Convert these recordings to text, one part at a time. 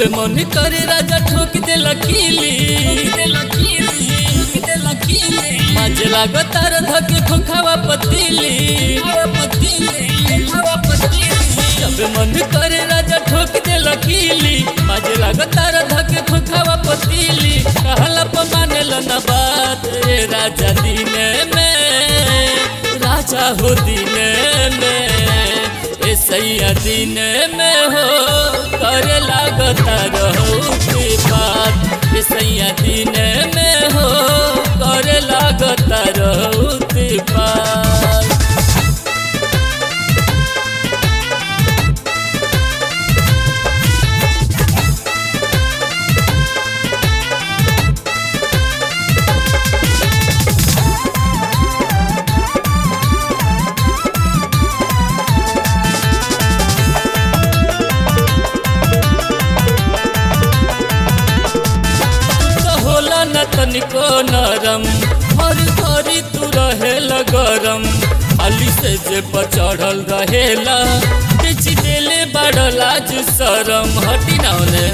जब मन करे राजा ठोक दे लकीली माजे लागो तार धके खोखावा पतीली जब मन करे राजा ठोक दे लकीली माजे लागो तार धके खोखावा पतीली कहला प मानेल न बात ए राजा दिने में राजा हो दिने में ए सैया दिने में हो करे लागता रहो के बात ए सैया दिने में हो करे लागता रहो के बात तो होला न तनिको नरम हर घरी तू रहेला गरम अली से जे पर चढ़ल रहेला बेच देले बड़ लाज शरम हटी ना ओने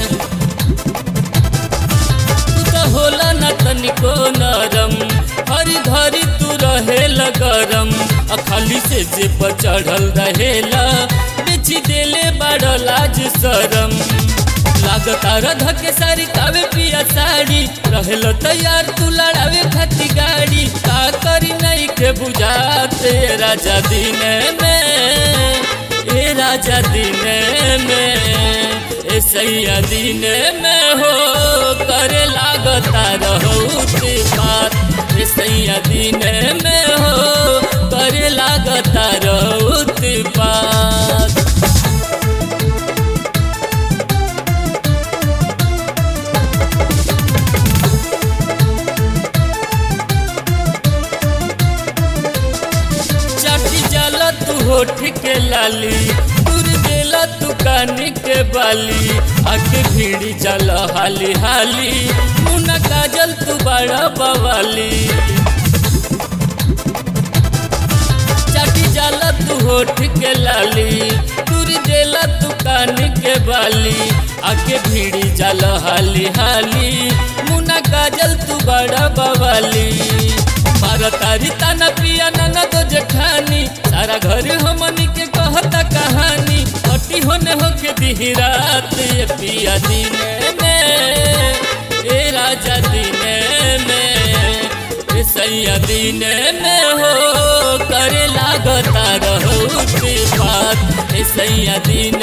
तू तो होला न तनिको नरम हर घरी तू रहेला गरम आ खाली से जे पर चढ़ल रहेला बेच देले बड़ लाज शरम लागता रधा के सारी कावे पिया साड़ी रहल तैयार तू लड़ावे खाती गाड़ी का करी नहीं के बुझाते राजा दिन में ए राजा दिन में ए सैया दिन में हो करे लागता रहो ते बात ए सैया दिन में हो करे लागता रहो ते बात चाटी जाला तू होठ के लाली दूर देला तू कानी के बाली आके भीड़ी जाला हाली हाली मुना काजल तू बड़ा बवाली चाटी जाला तू होठ के लाली दूर देला तू कानी के बाली आके भीड़ी जाला हाली हाली मुना काजल तू बड़ा बवाली मारा तारी ताना पिया नाना तो जेठानी सारा घर हमनी के कहता कहानी हटी होने होके दिही रात ये पिया दिने में ए राजा दिने में ए सैया दिने में हो करे लागता रहो के बात ए सैया दिन